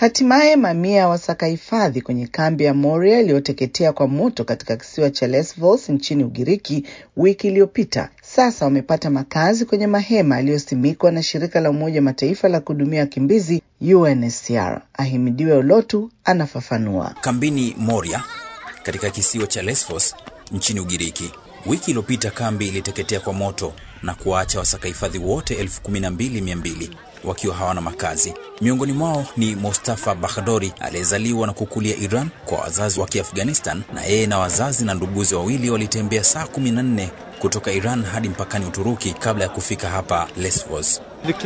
Hatimaye mamia ya wasaka hifadhi kwenye kambi ya Moria iliyoteketea kwa moto katika kisiwa cha Lesvos nchini Ugiriki wiki iliyopita sasa wamepata makazi kwenye mahema yaliyosimikwa na shirika la Umoja Mataifa la kuhudumia wakimbizi UNHCR. Ahimidiwe Olotu anafafanua. Kambini Moria katika kisiwa cha Lesvos nchini Ugiriki, wiki iliyopita kambi iliteketea kwa moto na kuwaacha wasaka hifadhi wote elfu kumi na mbili mia mbili wakiwa hawana makazi. Miongoni mwao ni Mustafa Bakhdori aliyezaliwa na kukulia Iran kwa wazazi wa Kiafghanistan, na yeye na wazazi na nduguze wawili walitembea saa kumi na nne kutoka Iran hadi mpakani Uturuki kabla ya kufika hapa Lesvos.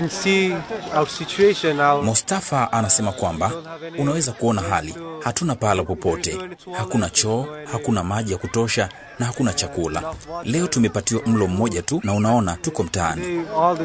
Mustafa anasema kwamba unaweza kuona hali, hatuna pahala popote, hakuna choo, hakuna maji ya kutosha na hakuna chakula. Leo tumepatiwa mlo mmoja tu na unaona tuko mtaani.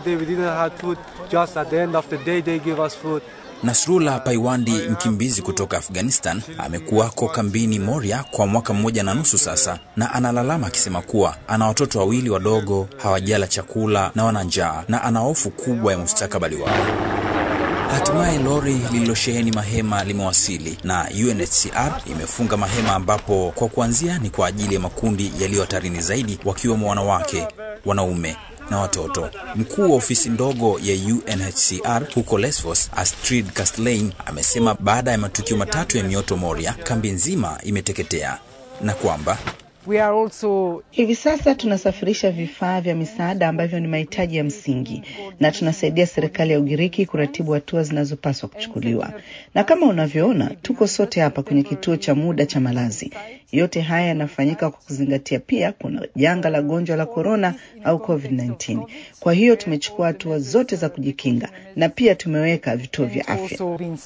Nasrullah Paiwandi, mkimbizi kutoka Afghanistan, amekuwako kambini Moria kwa mwaka mmoja na nusu sasa, na analalama akisema kuwa ana watoto wawili wadogo, hawajala chakula na wana njaa, na ana hofu kubwa ya mustakabali wao. Hatimaye lori lililosheheni mahema limewasili na UNHCR imefunga mahema ambapo kwa kuanzia ni kwa ajili ya makundi yaliyo hatarini zaidi, wakiwemo wanawake, wanaume na watoto. Mkuu wa ofisi ndogo ya UNHCR huko Lesvos, Astrid Kastlein, amesema baada ya matukio matatu ya mioto Moria, kambi nzima imeteketea na kwamba We are also... hivi sasa tunasafirisha vifaa vya misaada ambavyo ni mahitaji ya msingi na tunasaidia serikali ya Ugiriki kuratibu hatua zinazopaswa kuchukuliwa. Na kama unavyoona, tuko sote hapa kwenye kituo cha muda cha malazi. Yote haya yanafanyika kwa kuzingatia pia kuna janga la gonjwa la korona au COVID-19. Kwa hiyo tumechukua hatua zote za kujikinga na pia tumeweka vituo vya afya.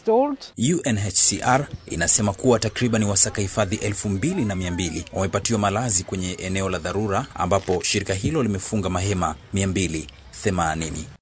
UNHCR inasema kuwa takriban wasaka hifadhi elfu mbili na mia mbili wamepatiwa malazi kwenye eneo la dharura ambapo shirika hilo limefunga mahema 280.